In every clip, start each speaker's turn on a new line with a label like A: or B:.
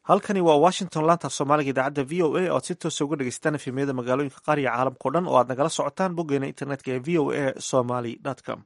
A: halkani waa washington laanta soomaaliga idaacadda v o a oad si toosa uga dhegeystaan efemiyada magaalooyinka qaariga caalamkao dhan oo aad nagala socotaan boggeena internetka ee v o a somaly com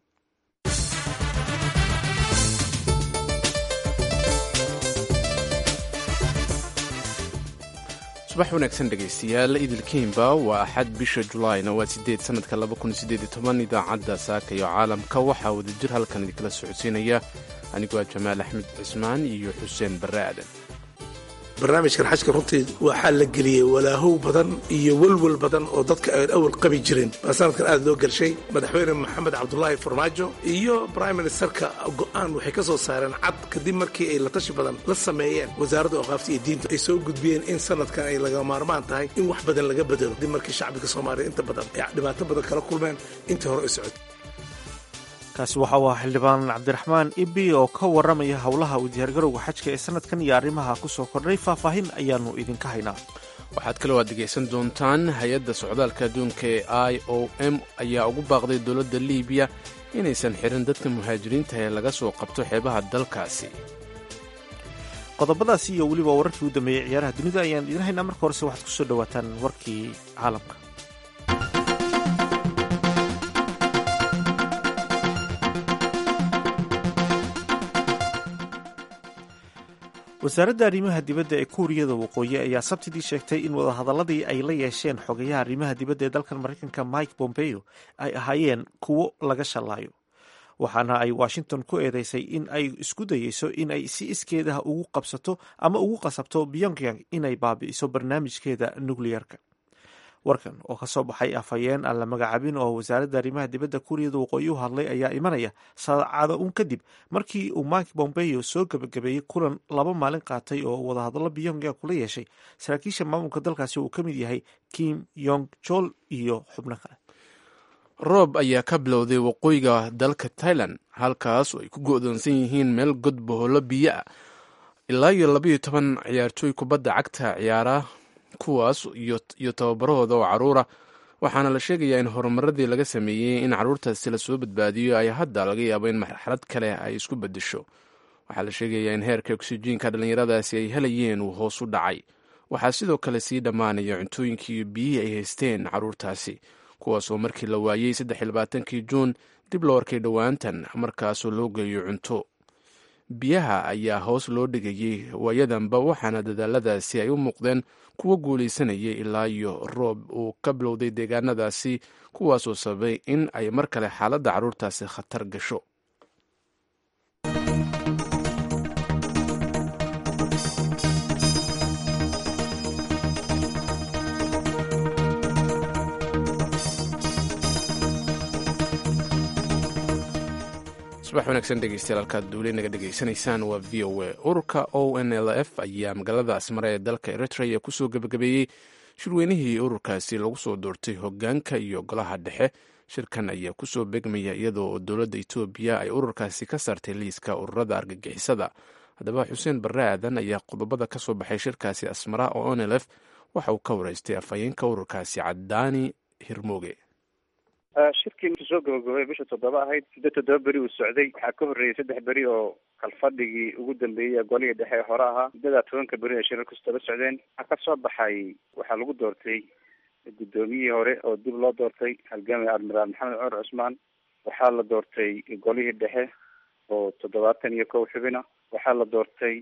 B: subax wanaagsan dhegaystayaal idilkiinba waa axad bisha julaayna waa sideed sanadka laba kun sideed iyo toban idaacadda saaka iyo caalamka waxaa wadajir halkan idinkala socodsiinaya anigoo ah jamaal axmed cismaan iyo xuseen barre aadan
C: barnaamijkan xajka runtii waxaa la geliyey walaahow badan iyo welwel badan oo dadka aan awal qabi jirin baa sanadkan aad loo gelshay madaxweyne maxamed cabdulaahi farmaajo iyo brime ministerka go'aan waxay ka soo saareen cad kadib markii ay latashi badan la sameeyeen wasaaradda oqaafta iyo diinta ay soo gudbiyeen in sanadkan ay laga maarmaan tahay in wax badan laga bedelo kadib markii shacbiga soomaaliya inta badan ay dhibaato badan kala kulmeen intii hore ay socotay
A: kaasi waxa uu ahaa xildhibaan cabdiraxmaan ibi oo ka warramaya howlaha u diyaargarowga xajka ee sanadkan iyo arrimaha ku soo kordhay faahfaahin ayaannu idinka haynaa
B: waxaad kaloo aad dhegaysan doontaan hay-adda socdaalka adduunka ee i o m ayaa ugu baaqday dowladda liibiya inaysan xirin dadka muhaajiriinta ee laga soo qabto xeebaha dalkaasi
A: qodobadaasi iyo weliba wararkii u dambeeyey ciyaaraha dunida ayaan idin haynaa marka horese waxaad ku soo dhowaataan warkii caalamka wasaaradda arrimaha dibadda ee kuuriyada waqooyi ayaa sabtidii sheegtay in wadahadaladii ay la yeesheen xogayaha arrimaha dibadda ee dalkan maraykanka mike bombeo ay ahaayeen kuwo laga shallaayo waxaana ay washington ku eedeysay in ay isku dayeyso in ay si iskeedaha ugu qabsato ama ugu qasabto pyongyang inay baabi'iso barnaamijkeeda nukliyarka warkan oo ka soo baxay afhayeen aan la magacaabin oo wasaaradda arrimaha dibadda kuuriyada waqooyi u hadlay ayaa imanaya saacado uun kadib markii uu mike bombeo soo gebagabeeyey kulan laba maalin qaatay oo wadahadallo pyongyang kula yeeshay saraakiisha maamulka dalkaasi uu ka mid yahay kim yong jol iyo xubno kale
B: roob ayaa ka bilowday waqooyiga dalka tailan halkaas oo ay ku go'doonsan yihiin meel god bohollo biyo ah ilaa iyo labaiyo toban ciyaartooy kubadda cagta ciyaara kuwaas iyo tababarahooda oo caruura waxaana la sheegayaa in horumaradii laga sameeyey in caruurtaasi lasoo badbaadiyo ay hadda laga yaabo in marxalad kale ay isku bedesho waxaa la sheegayaa in heerka oksijiinka dhallinyaradaasi ay helayeen uu hoos u dhacay waxaa sidoo kale sii dhammaanaya cuntooyinkii iyo biyihii ay haysteen caruurtaasi kuwaasoo markii la waayey saddex iyo labaatankii juun dib loo arkay dhowaantan markaasoo loo geeyo cunto biyaha ayaa hoos loo dhigayey waayadanba waxaana dadaaladaasi ay u muuqdeen kuwo guulaysanayay ilaa iyo roob uu ka bilowday deegaanadaasi kuwaasoo sababay in ay mar kale xaaladda carruurtaasi khatar gasho subax wanaagsan dhegeystayaal halkaad duule naga dhegaysanaysaan waa v o a ururka o n l f ayaa magaalada asmare ee dalka eritrea kusoo gebagabeeyey shirweynihii ururkaasi lagu soo doortay hogaanka iyo golaha dhexe shirkan ayaa kusoo begmaya iyadoo dowladda etoobiya ay ururkaasi ka saartay liiska ururada argagixisada haddaba xuseen barre aadan ayaa qodobada ka soo baxay shirkaasi asmara oo n l f waxa uu ka wareystay afhayeenka ururkaasi cadaani hirmooge
D: shirkii markii soo gabagabay bisha toddoba ahayd siddeed toddoba beri uu socday waxaa ka horreeyey saddex beri oo kalfadhigii ugu dambeeyey golihii dhexe ee hore ahaa muddadaa tobanka beri ee shirarku daba socdeen waxaa ka soo baxay waxaa lagu doortay guddoomiyihii hore oo dib loo doortay halgaamiga admiraal maxamed cumar cusmaan waxaa la doortay golihii dhexe oo toddobaatan iyo kow xubina waxaa la doortay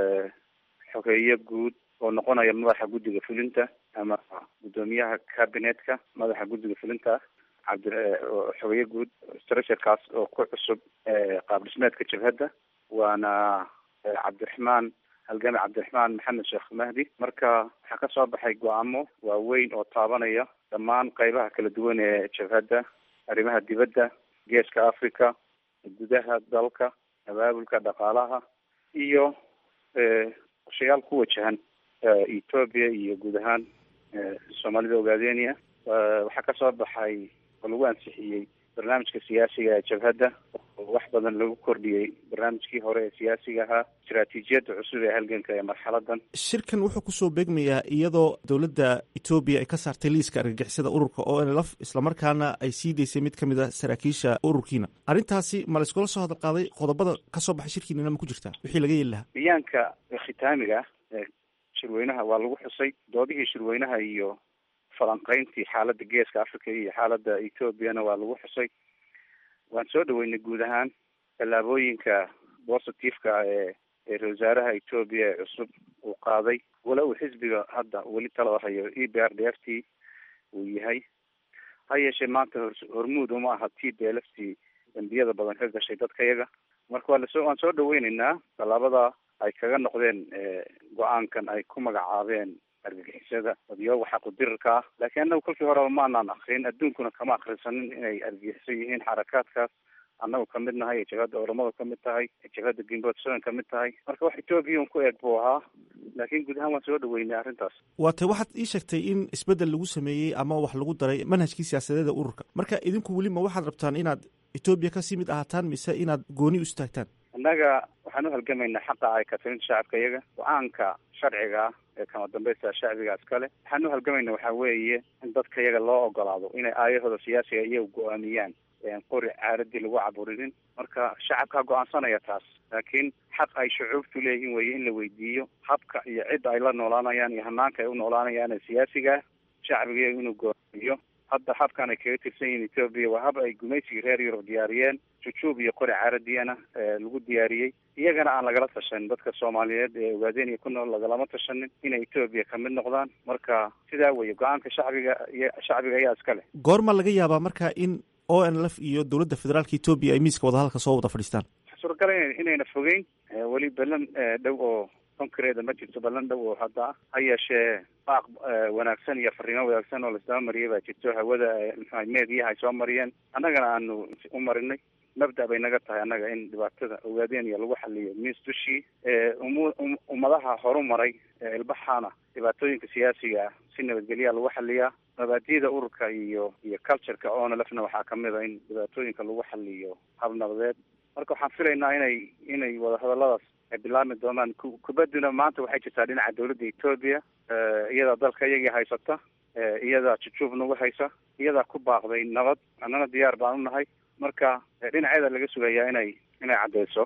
D: xogeeye guud oo noqonaya madaxa guddiga fulinta ama guddoomiyaha cabinetka madaxa guddiga fulinta cabdi xogeeye guud structurekaas oo ku cusub qaab dhismeedka jabhadda waana cabdiraxmaan halgame cabdiraxmaan maxamed sheekh mahdi marka waxaa ka soo baxay go-aamo waaweyn oo taabanaya dhammaan qeybaha kala duwan ee jabhadda arrimaha dibadda geeska africa gudaha dalka abaabulka dhaqaalaha iyo qorshayaal ku wajahan ethoobia iyo guud ahaan soomaalida ogaadenia waxaa ka soo baxay oo lagu ansixiyey barnaamijka siyaasiga ee jabhadda oo wax badan lagu kordhiyey barnaamijkii hore ee siyaasiga ahaa istaraatiijiyadda cusub ee halganka ee marxaladan
A: shirkan wuxuu kusoo beegmayaa iyadoo dowladda etoobiya ay ka saartay liiska argagixisada ururka o n l f islamarkaana ay sii daysay mid ka mid a saraakiisha ururkiina arrintaasi ma la iskula soo hadal qaaday qodobada ka soo baxay shirkiinana ma ku jirtaa wixii laga yeeli lahaa
D: bayaanka khitaamiga shirweynaha waa lagu xusay doodihii shirweynaha iyo falanqeyntii xaaladda geeska africa iyo xaaladda ethoobiana waa lagu xusay waan soo dhaweynay guud ahaan tallaabooyinka positiveka ee ee ra wasaaraha etoobiya ee cusub uu qaaday wala uu xisbiga hadda weli talada hayo e b r d f t uu yahay ha yeeshee maanta hor hormuud uma aha t b l f t dambiyada badan ka gashay dadka yaga marka waa lasoo waan soo dhaweyneynaa tallaabada ay kaga noqdeen go-aankan ay ku magacaabeen argagixisada odiyooga xaqudirirka ah laakiin annagu kolkii horeba maanaan akrin adduunkuna kama akrisanin inay argagixiso yihiin xarakaadkaas annagu kamid nahay jabhadda oramadu kamid tahay jabhadda gimbotsoan kamid tahay marka wax etoobiya un ku eeg buu ahaa laakiin guud ahaan waan soo dhaweynay arrintaas
A: waa tay waxaad ii sheegtay in isbeddel lagu sameeyey ama wax lagu daray manhajkii siyaasadeeda ururka marka idinku weli ma waxaad rabtaan inaad etoobiya kasii mid ahaataan mise inaad gooni u istaagtaan
D: annaga waxaan u halgamaynaa xaqa ay katirinta shacabka iyaga go-aanka sharciga ah ee kama dambaysta shacbigaas kale waxaan u halgamaynaa waxaa weeye in dadka iyaga loo ogolaado inay aayahooda siyaasiga iyaga go-aamiyaan qori caaradii lagu caburinin marka shacabkaa go-aansanaya taas laakiin xaq ay shucuubtu leeyihiin weye in la weydiiyo habka iyo cidda ay la noolaanayaan iyo hanaanka ay u noolaanayaan ee siyaasiga shacbiga iyaga inuu go-aamiyo hadda habkan ay kaga tirsan yihiin etoobiya waa hab ay gumaysigii reer yurub diyaariyeen jujuub iyo qori caaradiyana lagu diyaariyey iyagana aan lagala tashanin dadka soomaaliyeed ee ogaadeen iyo ku nool lagalama tashanin inay etoobiya kamid noqdaan marka sidaa weye go-aanka shacbiga iyo shacbiga ayaa iska leh
A: goorma laga yaabaa marka in o n lf iyo dowladda federaalka etoobiya ay miiska wadahadalka soo wada fadhiistaan
D: suuragala inayna fogeyn weli ballan dhow oo konkareeda ma jirto ballan dhow oo hadda ah ha yeeshee baaq wanaagsan iyo fariimo wanaagsan oo laisdaba mariyay baa jirto hawada mxua meediyaha ay soo mariyeen annagana aanu u marinay mabda bay naga tahay annaga in dhibaatada ogaadeen iyo lagu xaliyo miis dushii um ummadaha horu maray ilbaxaana dhibaatooyinka siyaasiga ah si nabadgelyaa lagu xaliyaa mabaadida ururka iyo iyo cultureka onlfna waxaa kamid a in dhibaatooyinka lagu xaliyo hab nabadeed marka waxaan filaynaa inay inay wadahadaladaas ay bilaabmi doonaan kubaduna maanta waxay jirtaa dhinaca dawladda etoobiya iyadaa dalka iyagii haysata iyadaa jujuub nagu haysa iyadaa ku baaqday nabad annana diyaar baan u nahay marka dhinaceeda laga sugayaa inay inay caddeyso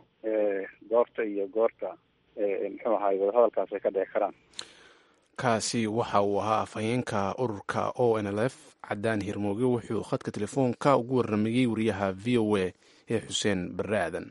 D: goorta iyo goorta muxuu ahaay wadahadalkaas ay ka dhici karaan
B: kaasi waxa uu ahaa afhayeenka ururka o n l f cadaan hirmooge wuxuu khadka telefoonka ugu warramayey wariyaha v o a ee xuseen barre aadan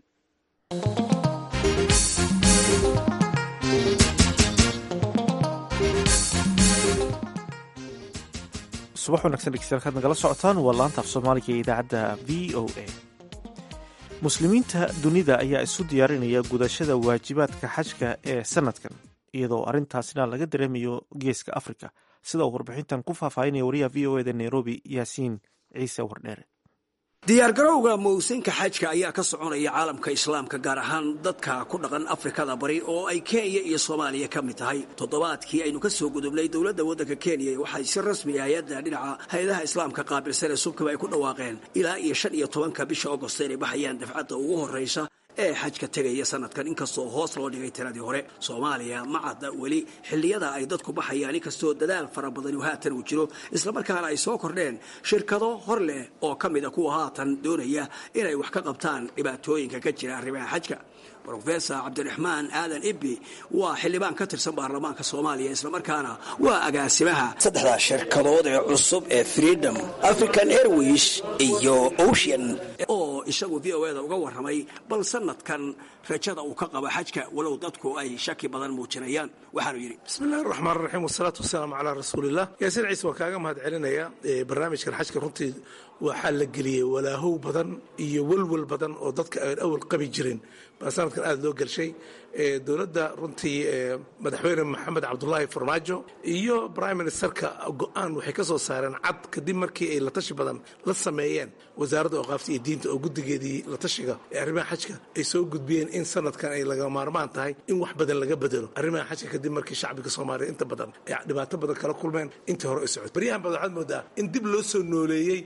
A: subax wanagsan dhegeystayaal kaad nagala socotaan waa laanta af soomaaliga ee idaacadda v o a muslimiinta dunida ayaa isu diyaarinaya gudashada waajibaadka xajka ee sanadkan iyadoo arrintaasna laga dareemayo geeska afrika sida uu warbixintan ku faahfaahinaya wariyaha v o eda nairobi yaasiin ciise wardheere
E: diyaargarowga mawsinka xajka ayaa ka soconaya caalamka islaamka gaar ahaan dadka ku dhaqan afrikada bari oo ay kenya iyo soomaaliya ka mid tahay toddobaadkii aynu ka soo gudubnay dowladda waddanka kenya waxay si rasmi hay-adda dhinaca hay-adaha islaamka qaabilsan ee subkiba ay ku dhawaaqeen ilaa iyo shan iyo tobanka bisha agost inay baxayaan dafcadda ugu horraysa ee xajka tegaya sanadkan inkastoo hoos loo dhigay tiradii hore soomaaliya ma cadda weli xilliyada ay dadku baxayaan inkastoo dadaal fara badani haatan uu jiro islamarkaana ay soo kordheen shirkado hor leh oo ka mida kuwa haatan doonaya inay wax ka qabtaan dhibaatooyinka ka jira arrimaha xajka rofesor cabdiraxmaan aadan ibbi waa xildhibaan ka tirsan baarlamaanka soomaaliya islamarkaana waa agaasimaha saddexdaa shirkadood ee cusub ee freedom african airways iyo ocean oo isagu v o eda uga warramay bal sanadkan rajada uu ka qabo xajka walow dadku ay shaki badan muujinayaan waxaanu yidhi
C: bismillahi raxmaan raxiim wasalaatu wasalaamu calaa rasuulilah yaasiin ciise waan kaaga mahad celinaya barnaamijkan xajka runtii waxaa la geliyey walaahow badan iyo welwel badan oo dadka aan awal qabi jirin baa sanadkan aada loo gelshay dowladda runtii madaxweyne maxamed cabdulaahi farmaajo iyo prime ministerka go-aan waxay ka soo saareen cad kadib markii ay latashi badan la sameeyeen wasaaradda awqaafta iyo diinta oo guddigeedii latashiga ee arrimaha xajka ay soo gudbiyeen in sanadkan ay laga maarmaan tahay in wax badan laga bedelo arrimaha xajka kadib markii shacbiga soomaaliya inta badan ay dhibaato badan kala kulmeen intii hore ay socotay baryahan badan waxaad moodaa in dib loo soo nooleeyey in la leeyahy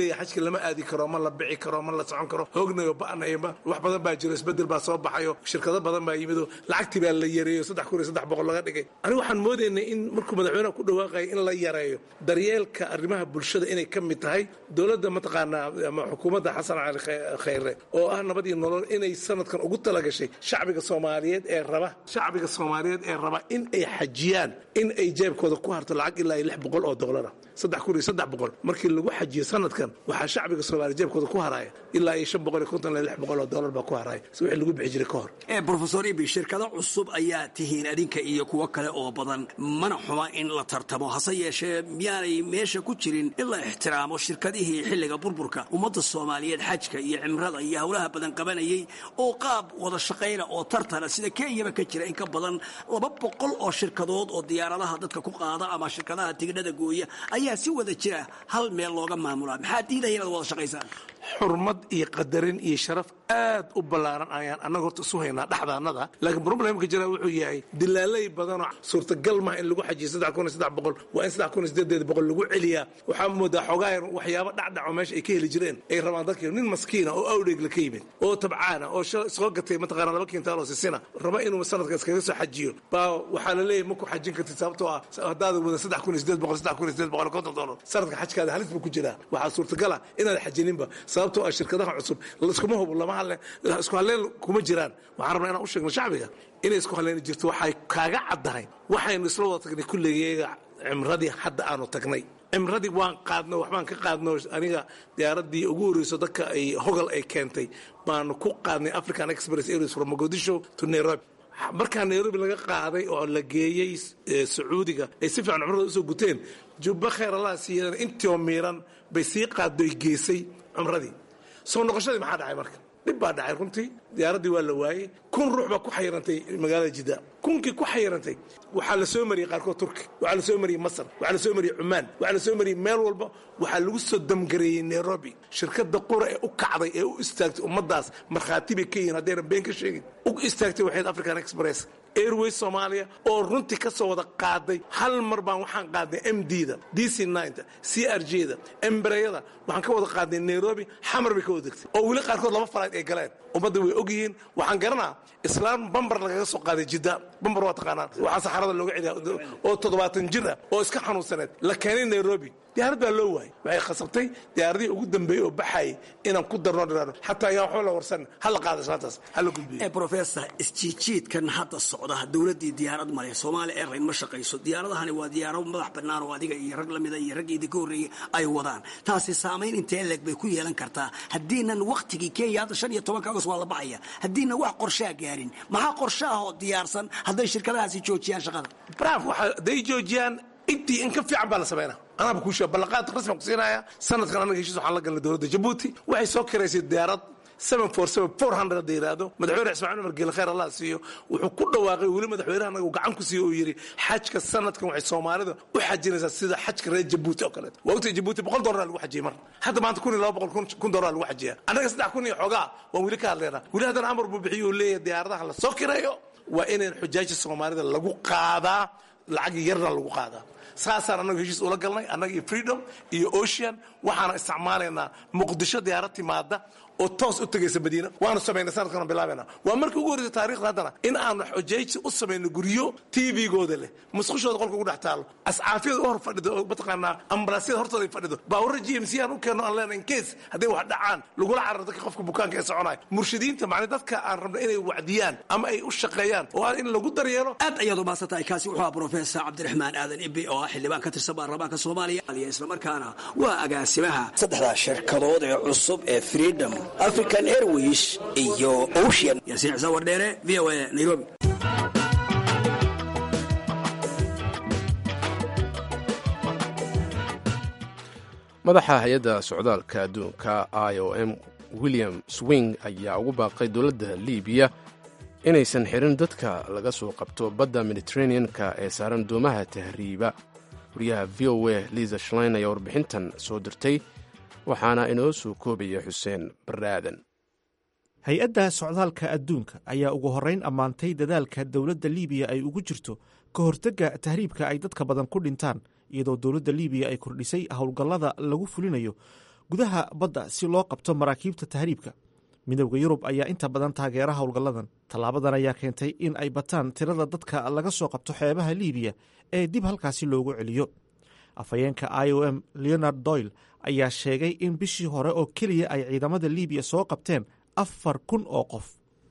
C: leeyahay xajka lama aadi karo ma la bici karo ma la socon karo hoognayo ba'nayba wax badan baa jiro isbedel baa soo baxayo shirkado badan baa yimido lacagtii baa la yareeyo saddex kun iyo saddex boqol laga dhigay aniga waxaan moodaynay in markuu madaxweynaha ku dhawaaqaya in la yareeyo daryeelka arrimaha bulshada inay ka mid tahay dowladda mataqaanaa ama xukuumadda xasan cali khayre oo ah nabad iyo nolol inay sanadkan ugu talagashay shacbiga soomaaliyeed ee raba shacbiga soomaaliyeed ee raba in ay xajiyaan in ay jeebkooda ku harto lacag ilaa iyo lix boqol oo doolara saddex kun iyo saddex boqol markii lagu xajiyo sanadkan waxaa shacbiga soomaaliya jeebkooda ku haraya ilaa iyo shan boqol iyo konton ilaa lix boqol oo doolar baa ku haraya si wixii lagu bixi jiray ka hor
E: brofesor ibi shirkado cusub ayaa tihiin adinka iyo kuwo kale oo badan mana xuma in la tartamo hase yeeshee miyaanay meesha ku jirin in la ixtiraamo shirkadihii xilliga burburka ummadda soomaaliyeed xajka iyo cimrada iyo howlaha badan qabanayay oo qaab wada shaqayna oo tartana sida kenyaba ka jira in ka badan laba boqol oo shirkadood oo diyaaradaha dadka ku qaada ama shirkadaha tigidhada gooya ayaa si wada jira hal meel looga maamulaa maxaa diidaya inaad wada shaqaysaan
C: xurmad iyo qadarin iyo sharaf aad u ballaaran ayaan annaga horta isu haynaa dhexdaannada laakiin problemka jira wuxuu yahay dilaalay badanoo suurtagal maha in lagu xajiyo saddex kun iyo saddex boqol waa in saddex kun iyo sideedeed boqol lagu celiyaa waxaa moodaa xoogaa yar waxyaabo dhacdhaco meesha ay ka heli jireen ay rabaan dadkii nin maskiina oo awdheegla ka yimid oo tabcaana oo soo gatay mataqaana laba kintaal oo sisina raba inuu sanadka iskaga soo xajiyo baa waxaa la leeyahay ma ku xajin kartid sababtoo ah haddaada wada saddex kun iyo sideed boqol saddex kun iyo sideed boqol konton doolar sanadka xajkaada halis buu ku jiraa waxaa suurtagala inaad xajininba sababtoo ah shirkadaha cusub iskuma hubo lama hadle isku halleen kuma jiraan waxaan rabnaa inaan u sheegno shacbiga inay isku halleeni jirto waxay kaaga caddahay waxaynu isla wada tagnay kulligeega cimradii hadda aanu tagnay cimradii waan qaadno waxbaan ka qaadno aniga diyaaradii ugu horreyso dadka ay hogal ay keentay baanu ku qaadnay african express airways from mogadisho to nairobi markaa nairobi laga qaaday oo la geeyey sacuudiga ay si fiican cumrada usoo guteen jubbo khayr allah siiyan intioo miiran bay sii qaaddoy geysay cumradii soo noqoshadii maxaa dhacay marka dhib baa dhacay runtii diyaaraddii waa la waayey kun ruux baa ku xayirantay magaalada jidda kunkii ku xayirantay waxaa la soo mariyey qaarkood turki waxaa la soo mariyey masar waxaa la soo mariyey cumaan waxaa la soo mariyey meel walba waxaa lagu soo damgareeyey nairobi shirkadda qura ee u kacday ee u istaagtay ummaddaas markhaati bay ka yihiin haddayna been ka sheegin u istaagtay waxayd african express airways soomaaliya oo runtii ka soo wada qaaday hal mar baan waxaan qaadnay m d da d c nta c r j da embreyada waxaan ka wada qaadnay nairobi xamar bay ka wada degtay oo weli qaarkood laba falayd ay galeen ummadda way og yihiin waxaan garanaa islaam bambar lagaga soo qaaday jidda bambar waa taqaanaan waxaa saxarada looga celiya oo toddobaatan jir ah oo iska xanuunsaneed la keenay nairobi diyaarad baa loo waayey waxay khasabtay diyaaradihii ugu dambeeyey oo baxayay inaan ku darno dhiraano xataa ayaan waxba la warsan hala qaada islaantaas hala gudbiyo
E: brofesor isjiijiidkan hadda socda dowladdii diyaarad male soomaali airline ma shaqayso diyaaradahani waa diyaarado madax bannaan oo adiga iyo rag lamida iyo ragga idinka horreeyey ay wadaan taasi saamayn intee leeg bay ku yeelan kartaa haddiinan wakhtigii kenya hadda shan iyo tobanka agos waa la baxaya haddiinan wax qorshaa gaarin maxaa qorshe ah oo diyaarsan hadday shirkadahaasi joojiyaan shaqada
C: braf waxa hadday joojiyaan intii in ka fiican baa la samaynaa anaaba kuu sheega ballaqaad rasmian ku siinaya sanadkan anaga heshiis waxaan la galnay dowladda jabuuti waxay soo kiraysay diyaarad hadda yidhaahdo madaxweyne ismaaciil umar geele khayr allah siiyo wuxuu ku dhawaaqay weli madaxweynaha anaga uu gacan ku siiyo uu yidhi xajka sanadkan waxay soomaalida u xajinaysaa sida xajka reer jabuuti oo kaleeto waa ogtay jabuuti boqol doolar lagu xajiyey mar hadda maanta kun iyo laba boqol kun doolar lagu xajiya annaga saddex kun iyo xoogaa waan weli ka hadlaynaa weli haddana amar buu bixiyo uu leeyahay diyaaradaha la soo kireeyo waa inayn xujaaja soomaalida lagu qaadaa lacag yarna lagu qaadaa saasaan annagu heshiis ula galnay annaga iyo freedom iyo ocean waxaana isticmaalaynaa muqdisho diyaarad timaada oo toos u tegaysa madiina waanu samaynay sanadkan bilaabayna waa markii ugu horreysay taarikhda haddana in aanu xujaysi u samayno guryo tvgooda leh musqushooda qolka ugu dhex taalo ascaafiyada u hor fadhido oo mataqaanaa ambalaasyada hortooda ay fadhido baawara g m c aan u keenno aan leenahay incase hadday wax dhacaan lagula cararo dadka qofka bukaanka ee soconaya murshidiinta macnaa dadka aan rabno inay wacdiyaan ama ay u shaqeeyaan oo in lagu daryeelo
E: aad ayaad umaasantahay kaasi wuxuu ah brofesor cabdiraxmaan aadan ibi oo ah xildhibaan ka tirsan baarlamaanka soomaaliya islamarkaana waa agaasimaha saddexdaa shirkadood ee cusub ee freedom african airways iyo ocean yaasiin xuseen wardheere v o a nairobi
B: madaxa hay-adda socdaalka adduunka i o m william swing ayaa ugu baaqay dowladda libiya inaysan xirin dadka laga soo qabto badda mediteranean-ka ee saaran doomaha tahriiba wariyaha v o a liza shlein ayaa warbixintan soo dirtay waxaana inoo soo koobaya xuseen baraadan
A: hay-adda socdaalka adduunka ayaa ugu horrayn ammaantay dadaalka dowladda liibiya ay ugu jirto ka hortagga tahriibka ay dadka badan ku dhintaan iyadoo dowladda liibiya ay kordhisay howlgallada lagu fulinayo gudaha badda si loo qabto maraakiibta tahriibka midowda yurub ayaa inta badan taageera howlgalladan tallaabadan ayaa keentay in ay bataan tirada dadka laga soo qabto xeebaha liibiya ee dib halkaasi loogu celiyo afhayeenka i o m leonard doyle ayaa sheegay in bishii hore oo keliya ay ciidamada liibiya soo qabteen afar kun oo qof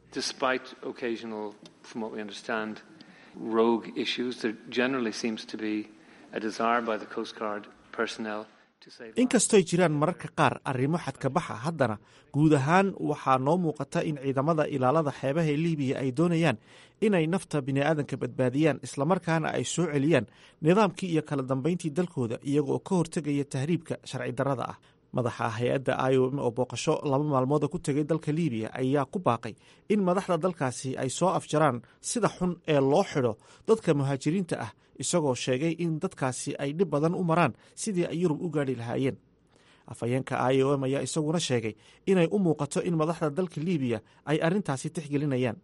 A: inkastoy jiraan mararka qaar arrimo xadkabaxa haddana guud ahaan waxaa noo muuqata in ciidamada ilaalada xeebaha liibiya ay doonayaan inay nafta bini'aadanka badbaadiyaan islamarkaana ay soo celiyaan nidaamkii iyo kala dambayntii dalkooda iyagooo ka hortegaya tahriibka sharci darrada ah madaxa hay-adda i o m oo booqasho laba maalmooda ku tegay dalka liibiya ayaa ku baaqay in madaxda dalkaasi ay soo afjaraan sida xun ee loo xidho dadka muhaajiriinta ah isagoo sheegay in dadkaasi ay dhib badan u maraan sidii ay yurub u gaadhi lahaayeen afhayeenka i o m ayaa isaguna sheegay inay u muuqato in madaxda dalka liibiya ay arrintaasi tixgelinayaan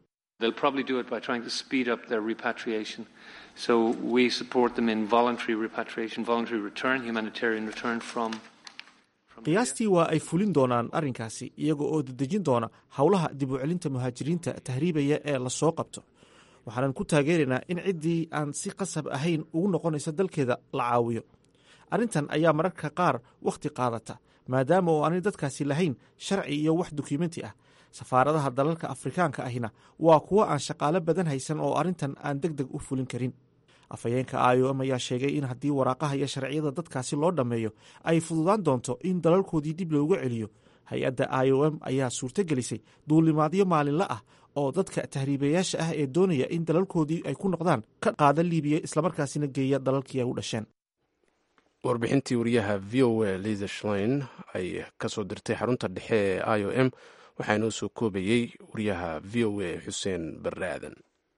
A: qiyaastii waa ay fulin doonaan arrinkaasi iyaga oo dedejin doona howlaha dib u celinta muhaajiriinta tahriibaya ee lasoo qabto waxaanan ku taageeraynaa in ciddii aan si qasab ahayn ugu noqonaysa dalkeeda la caawiyo arrintan ayaa mararka qaar wakhti qaadata maadaama oo aanay dadkaasi lahayn sharci iyo wax dukumenti ah safaaradaha dalalka afrikaanka ahina waa kuwo aan shaqaalo badan haysan oo arrintan aan deg deg u fulin karin afhayeenka i o m ayaa sheegay in haddii waraaqaha iyo sharciyada dadkaasi loo dhammeeyo ay fududaan doonto in dalalkoodii dib loogu celiyo hay-adda i o m ayaa suurto gelisay duulimaadyo maalinle ah oo dadka tahriibayaasha ah ee doonaya in dalalkoodii ay ku noqdaan ka qaada liibiya islamarkaasina geeya dalalkii ay u dhasheen
B: warbixintii wariyaha v o a liza shlein ay ka soo dirtay xarunta dhexe ee i o m waxaa inoo soo koobayey wariyaha v o a xuseen barre aadan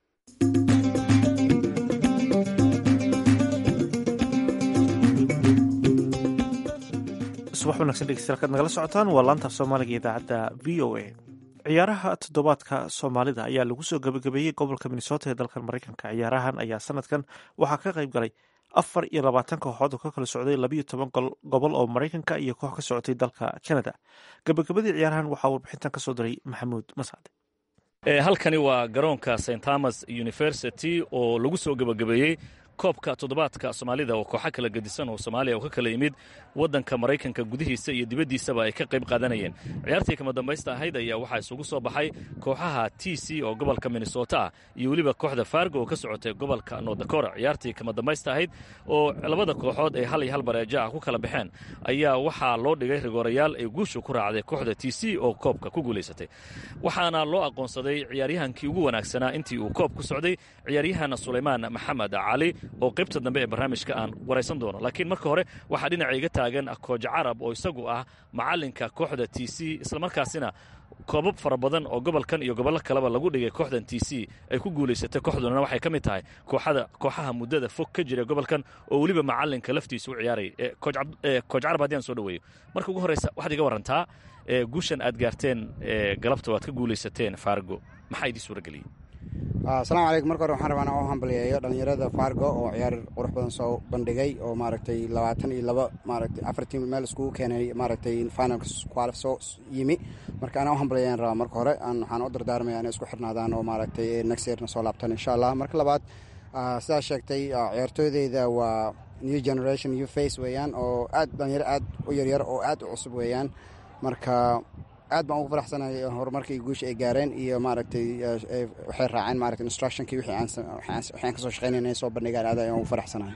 A: subax wanagsan dhegeystayaal kaad nagala socotaan waa laanta soomaaliga idaacadda v o a ciyaaraha toddobaadka soomaalida ayaa lagu soo gabagabeeyey gobolka minnesota ee dalkan maraykanka ciyaarahan ayaa sanadkan waxaa ka qayb galay afar iyo labaatan kooxood oo ka kala socday labayo toban gobol oo maraykanka iyo koox ka socotay dalka canada gabagabadii ciyaarahan waxaa warbixintan ka soo diray maxamuud mascade
F: halkani waa garoonka st thomas university oo lagu soo gebagabeeyey koobka toddobaadka soomaalida oo kooxo kala gedisan oo soomaaliya oo ka kala yimid waddanka maraykanka gudihiisa iyo dibaddiisaba ay ka qayb qaadanayeen ciyaartii kama dambaysta ahayd ayaa waxaa isugu soo baxay kooxaha t c oo gobolka minnesota ah iyo weliba kooxda fargo oo ka socotay gobolka nordakora ciyaartii kama dambaysta ahayd oo labada kooxood ee hal iyo hal bareejo ah ku kala baxeen ayaa waxaa loo dhigay rigoorayaal ay guushu ku raacday kooxda t c oo koobka ku guulaysatay waxaana loo aqoonsaday ciyaaryahankii ugu wanaagsanaa intii uu koob ku socday ciyaaryahan sulaymaan maxamed cali oo qaybta dambe ee barnaamijka aan waraysan doono laakiin marka hore waxaa dhinaca iga taagan kooja carab oo isagu ah macalinka kooxda t c islamarkaasina koobab fara badan oo gobolkan iyo gobollo kaleba lagu dhigay kooxdan t c ay ku guulaysatay kooxduna waxay ka mid tahay kooxaha muddada fog ka jira gobolkan oo weliba macalinka laftiisa u ciyaarayay kooj carab haddii aan soo dhaweeyo marka ugu horreysa waxaad iga warantaa guushan aad gaarteen galabta waad ka guulaysateen fargo maxaa idii suura geliyey
G: asalaamu calaykum marka hore waxaan rabaa inaan u hambaliyeeyo dhallinyarada fargo oo ciyaar qurux badan soo bandhigay oo maaragtay labaatan iyo laba maaragtay afar tiim meel iskugu keenay maaragtay finalka qualif soo yimi marka anaa u hambaliyeeyan rabaa marka hore waxaan u dardaarmaya inay isku xirnaadaan oo maaragtay next yearna soo laabtaan insha allah marka labaad sidaa sheegtay ciyaartooydeyda waa new generation new face weeyaan oo aad dhalinyaro aad u yaryar oo aad u cusub weeyaan marka aad baan ugu faraxsanahay horumarkii guusha ay gaareen iyo maaragtay waxay raaceen maaragtay instructionkii wixii aan kasoo shaqeynay inay soo bandhigaan aad ayaan ugu faraxsanahay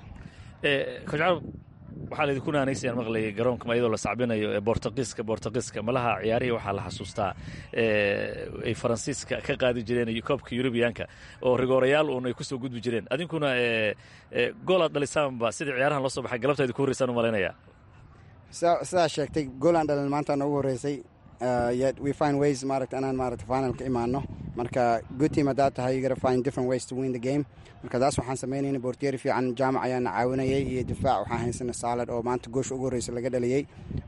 F: coach carab waxaa laydinku naanaysayaan maqlayay garoonka iyadoo la sacbinayo ee bortugiiska bortugiiska malaha ciyaarihii waxaa la xasuustaa ay faransiiska ka qaadi jireen iyo koobka yurubiyaanka oo rigoorayaal uun ay kusoo gudbi jireen adinkuna gool aad dhalisaanba sidii ciyaarahan loo soo baxay galabta idinku horreysaan u malaynaya
G: sidaa sheegtay gool aan dhalin maanta noogu horreysay we find ways maaragta inaan maaragta final ka imaano marka good team haddaad tahay you gotta find different ways to win the game marka taas waxaan samaynayna boortiyeeri fiican jaamac ayaana caawinayay iyo difaac waxaan haysana saalad oo maanta goosha ugu horreysa laga dhaliyey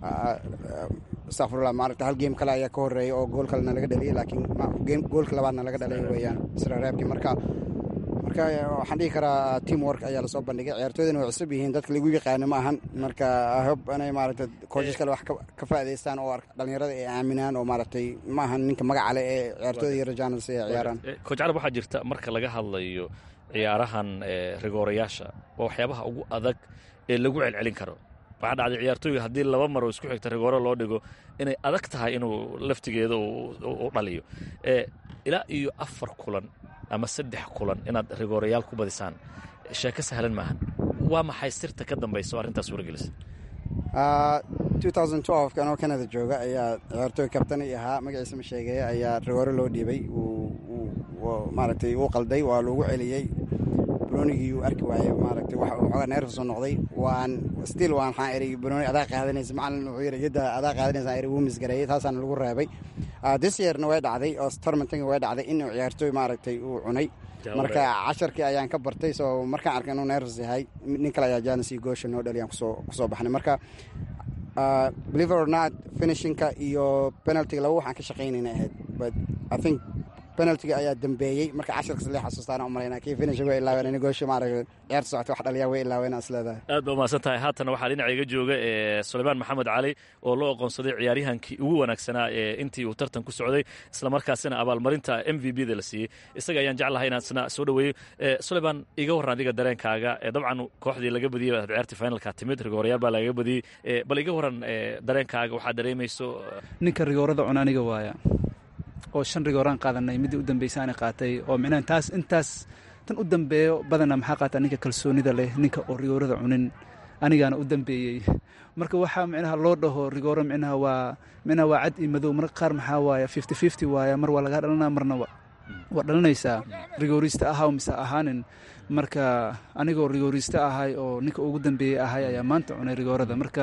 G: astaqfirullah maaragta hal game kale ayaa ka horreeyay oo gool kalena laga dhaliyey laakiin goolka labaadna laga dhalay weeyaan isra reebkii marka marka waxaan dhihi karaa team work ayaa lasoo bandhigay ciyaartooydana way cusub yihiin dadka lagu yaqaano ma ahan marka hob inay maaragtay coaches kale wax ka faa'idaystaan oo dhalinyarada ay aaminaan oo maaragtay ma ahan ninka magaca leh ee ciyaartooyda iyo rajaanals ay ciyaaraan
F: coach carab waxaa jirta marka laga hadlayo ciyaarahan rigoorayaasha waa waxyaabaha ugu adag ee lagu celcelin karo waxaa dhacday ciyaartooyga haddii laba mar oo isku xigta rigooro loo dhigo inay adag tahay inuu laftigeeda u dhaliyo ilaa iyo afar kulan ama saddex kulan inaad rigoorayaal ku badisaan sheeko sahlan maahan waa maxay sirta ka dambaysa oo arrintaas suuragelisa
G: anoo canada jooga ayaa ciyaartooy kabtani ahaa magaciisa ma sheegaya ayaa rigooro loo dhiibay maaragtay uu qalday waa lagu celiyey banoonigii uu arki waayey maaragtay wax xoogaa neerfa soo noqday waan still waan waxaan eri banooni adaa qaadanaysa macalin wuxuu yidhi yadda adaa qaadanaysa eri wuu misgareeyey taasaana lagu reebay this yearna way dhacday oo tournamentinga way dhacday inuu ciyaartooy maaragtay uu cunay marka casharkii ayaan ka bartay soo markaan arkay inuu neerfas yahay nin kale ayaa janis iyo goosha noo dhaliyaan kusoo kusoo baxnay marka believe or not finishingka iyo penaltiga laba waxaan ka shaqaynayna ahayd but i think penaltiga ayaa dambeeyey marka casharkas lee xasuustaan u malayna kii finish way ilaaween in goosha maaragtay ciyaarta socota wax dhaliyaa way ilaaween as leedahay
F: aad baa umahadsan tahay haatan waxaa dhinaca iga jooga ee sulaymaan maxamed cali oo loo aqoonsaday ciyaaryahankii ugu wanaagsanaa ee intii uu tartan ku socday islamarkaasina abaalmarinta m v b da la siiyey isaga ayaan jeclahay inaan isna soo dhoweeyo sulaymaan iga warran adiga dareenkaaga dabcan kooxdii laga badiyey baad ciyaartii finalka timid rigoorayaal baa lagaga badiyey bal iga warran dareenkaaga waxaad dareemayso
H: ninka rigoorada cun aniga waaya oo shan rigooraan qaadanay middii u dambaysa ana qaatay oo micnaha taas intaas tan u dambeeyo badana maxaa qaataa ninka kalsoonida leh ninka oo rigoorada cunin anigaana u dambeeyey marka waxaa micnaha loo dhaho rigooro micnaha waa micnaha waa cad iyo madow marka qaar maxaa waaya fifty fifty waaya mar waa lagaa dhalanaa marna waa dhalanaysaa rigoorista ahaw mise ahaanin marka anigoo rigoorista ahay oo ninka ugu dambeeyey ahay ayaa maanta cunay rigoorada marka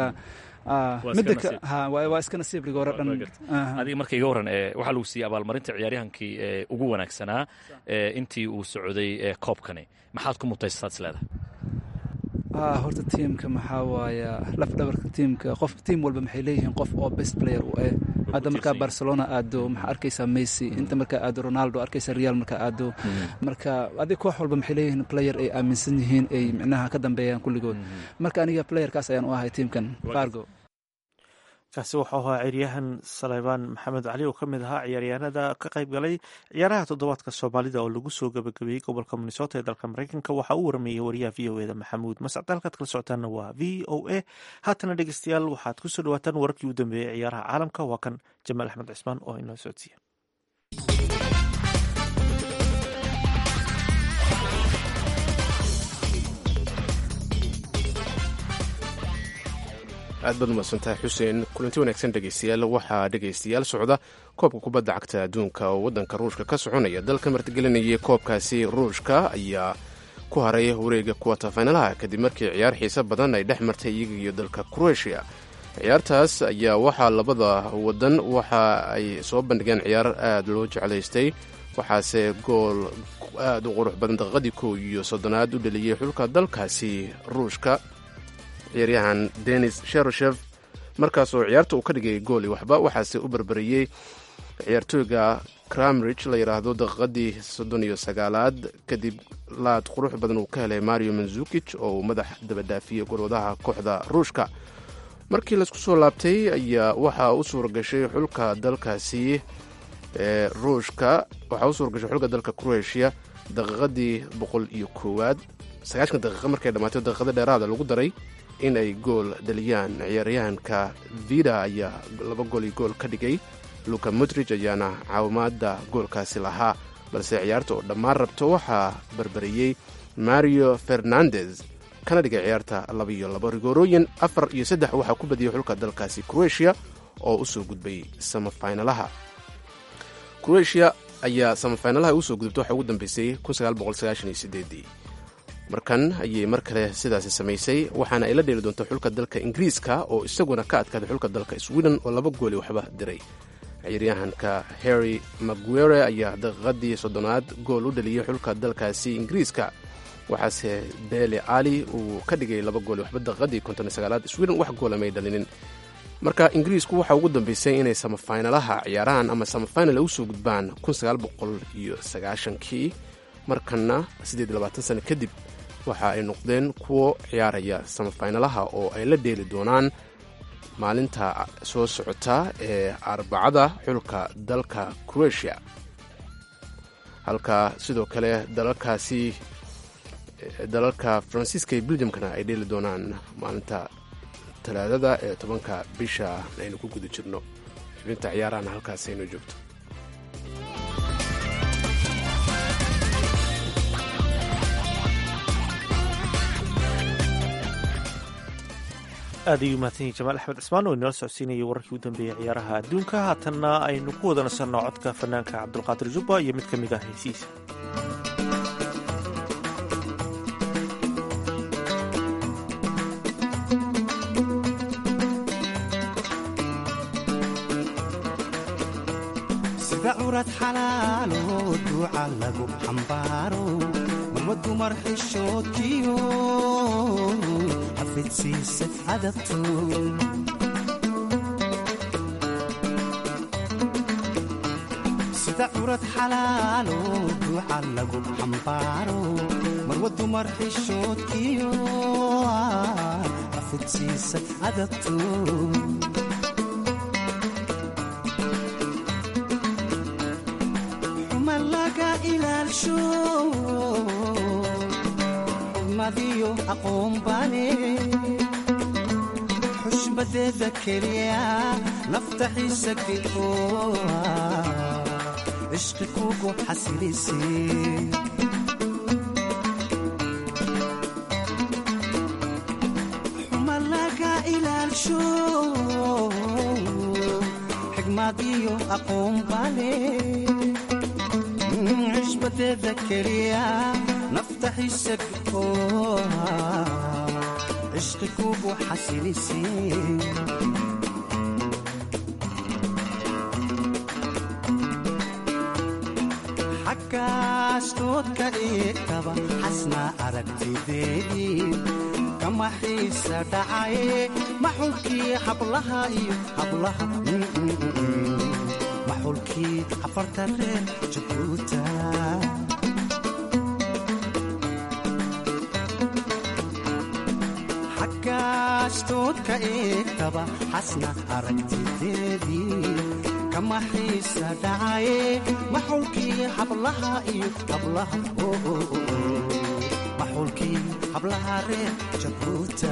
H: waa iska nasiib rigooro dhan
F: adiga marka iga warran waxaa lagu siiyey abaalmarinta ciyaaryahankii ugu wanaagsanaa intii uu socday koobkani maxaad ku mutaysaad is leedahay
H: horta tiimka maxaa waaya laf dhabarka tiimka qof tiim walba maxay leeyihiin qof oo best player u eh hadda markaa barcelona aado maxaa arkaysaa messi inta markaa aado ronaldo arkaysa real markaa aado marka adig koox walba maxay leeyihiin player ay aaminsan yihiin ay micnaha ka dambeeyaan kulligood marka aniga playerkaas ayaan u ahay tiimkan fargo
A: kaasi wuxuu ahaa ciyaaryahan saleybaan maxamed cali oo ka mid ahaa ciyaaryahanada ka qayb galay ciyaaraha toddobaadka soomaalida oo lagu soo gabagabeeyey gobolka minnesota ee dalka mareykanka waxaa uu warameeyey wariyaha v o eda maxamuud mascad halkaad kala socotaana waa v o a haatana dhegeystayaal waxaad kusoo dhawaataan wararkii u dambeeyey ciyaaraha caalamka waa kan jamaal axmed cismaan oo inoo socodsiiya
B: aad baad umadsantahay xuseen kulanti wanaagsan dhegeystayaal waxaa dhegeystayaal socda koobka kubadda cagta adduunka oo waddanka ruushka ka soconaya dalka martigelinayay koobkaasi ruushka ayaa ku haray wareega kuwata faynalaha kadib markii ciyaar xiise badan ay dhex martay iyaga iyo dalka kroatia ciyaartaas ayaa waxaa labada wadan waxa ay soo bandhigeen ciyaar aad loo jeclaystay waxaase gool aad u qurux badan daqiiqadii kow iyo soddonaad u dhaliyey xulka dalkaasi ruushka ciyaaryahan denis sheroshev markaas oo ciyaarta uu ka dhigay gooli waxba waxaase u barbariyey ciyaartooyga cramrich la yidhaahdo daqiiqadii soddon iyo sagaalaad kadib laad qurux badan uu ka helay mario manzukij oo uu madax dabadhaafiyey golwadaha kooxda ruushka markii laisku soo laabtay ayaa waxaa u suura gashay xulka dalkaasi ee ruushka waxaa u suura gashay xulka dalka croatia daqiiqadii boqol iyo koowaad sagaashan daqiiqa markay dhammaatay daqiiqada dheeraada lagu daray in ay gool dhaliyaan ciyaaryahanka vida ayaa laba gool iyo gool ka dhigay luka modrij ayaana caawimaada goolkaasi lahaa balse ciyaarta oo dhammaan rabto waxaa barbariyey mario fernandez kana dhigay ciyaarta laba iyo labo rigoorooyin afar iyo saddex waxaa ku badiyey xulka dalkaasi croatia oo usoo gudbay samafinalaha croatia ayaa samafinalaha usoo gudubta waxaa ugu dambeysay markan ayay mar kale sidaasi samaysay waxaana ay la dheeli doonta xulka dalka ingiriiska oo isaguna ka adkaaday xulka dalka sweden oo laba gooli waxba diray ciyaaryahanka harry maguere ayaa daqiiqadii soddonaad gool u dhaliyey xulka dalkaasi ingiriiska waxaase bele ali uu ka dhigay laba gooli waxba daqiiqadii konton sagaalaad sweden wax goola may dhalinin marka ingiriisku waxaa ugu dambeysay inay samafinalaha ciyaarahan ama samafinal usoo gudbaan kun sagaal boqol iyo sagaashankii markana siddeed iyo labaatan sano kadib waxa ay noqdeen kuwo ciyaaraya samafinalaha oo ay la dheeli doonaan maalinta soo socota ee arbacada xulka dalka croatia halka sidoo kale dalalkaasi dalalka faransiiska iyo beljamkana ay dheeli doonaan maalinta talaadada ee tobanka bisha aynu ku guda jirno xubinta ciyaarahana halkaas aynu joogto
A: aad ayuu mahadsan yahi jamaal axmed cismaan oo inala socodsiinayay wararkii u dambeeyey ciyaaraha adduunka haatanna aynu ku wada nasanno codka fanaanka cabdulqaadir jubba iyo mid ka mid ah heysiisa
I: sida curad xalaalo duuca lagu xambaaro marwa dumar xishoodkiyo xafidsiisa adabto sida curad xalaalo duuca lagu xambaaro marwa dumar xishoodkiyo xafidsiisa adabto xurmadiyo aqoonbane xushmadeeda keliya nafta xiisa geo cishqi kugu xasilise xuma laga ilaalsho xigmadiyo aqoonbane cishbadeeda keliya nafta xisagoo cishqi kugu xasilise xaggaas doodka eegtaba xasna aragtideedii kama xiisa dhacaye maxulkii hablaha iyo hablaha maxulkii afarta reer jabuuta xaggaasdoodka eegtaba xasna aragtideedii kama xiisa dhacaye maxulkii hablaha iyo hablaha maxulkii hablaha reer jabuuta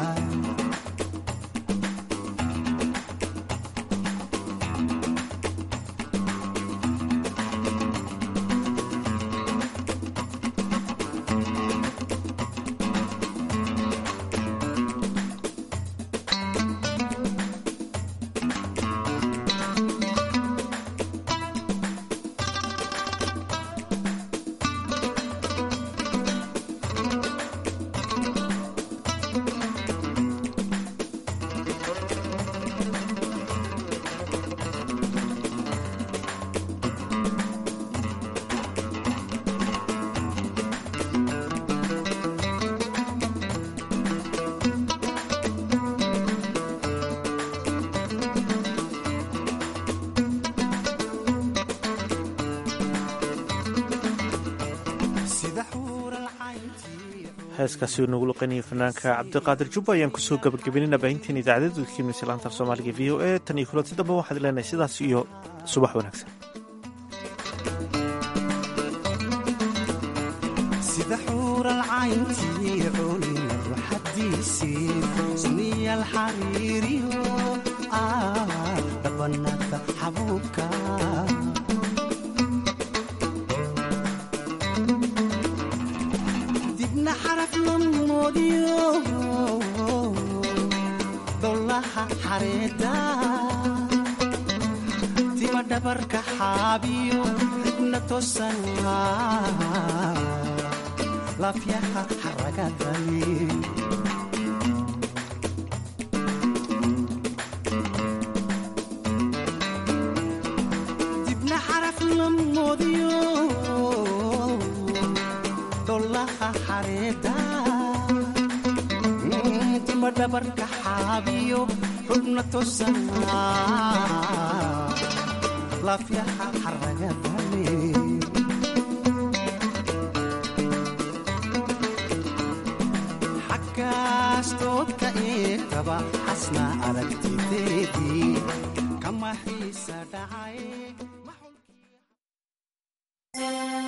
A: heeskaasi nagu luqanayay fanaanka cabdiqaadir jubba ayaan kusoo gabagabeynayna baahinteen idaacadda udkiimisa laanta af soomaaliga v o e tan iyo kulanti dambe waxaad leenahay sidaas iyo subax wanaagsan
I: sida xuural cayntii culimadu xadiisii suniyal xariiriyo dhabanada xabuubka dibna xaraf lamoodiyo dolaha xareeda tima dhabarka xaabiyo xibna tosan lafyaha xaragadani dibna xaraf lamoodiyo dolaha xareeda tima dhabarka xaabiyo xubna tosan lafyaha xaragadani xasna aragtideedii kama xiisa